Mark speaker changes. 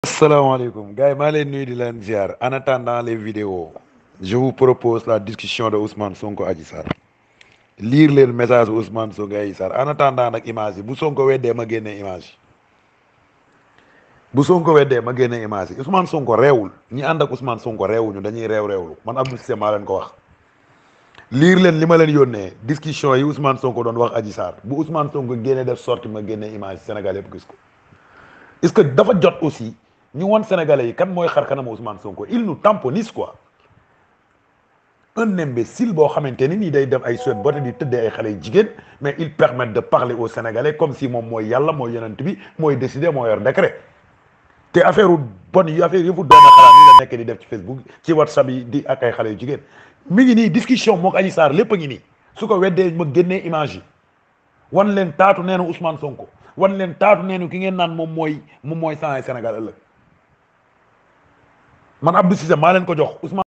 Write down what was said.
Speaker 1: asalaamaaleykum gars yi maa leen nuyu di leen ziar en attendant les vidéos je vous propose la discussion de Ousmane Sonko Adji Sarr lire leen message Ousmane Sonko Adji Sarr en attendant nag image yi bu Sonko weddee ma génne image yi bu Sonko weddee ma génne image yi Ousmane Sonko reewul ñi ànd ak Ousmane Sonko reewuñu dañuy reew reewlu man Abdou Cissé maa leen ko wax lire leen li ma leen yónnee discussion yi Ousmane Sonko doon wax Adji Sarr bu Ousmane Sonko génne def sorti ma génne image Sénégal yëpp gis ko est-ce que dafa jot aussi ñu won Sénégalais yi kan mooy xar kanam Ousmane Sonko il nous tamponise quoi un imbécile boo xamante ni nii day dem ay suet bote di tëddee ay xale yu jigéen mais il permet de parler aux Sénégalais comme si moom mooy yàlla mooy yonent bi mooy décider moo yor décret te affaire bon yi affaire yëfu doome xalaat yi la nekk di def ci Facebook ci WhatsApp yi di ak ay xale yu jigéen mi ngi nii discussion moo ko Adji Sarr lépp a ngi nii su ko weddee ma génnee image yi wan leen taatu neenu Ousmane Sonko wan leen taatu neenu ki ngeen naan moom mooy moom mooy saa Sénégal ëllëg man Abdou Cissé maa leen ko jox Ousmane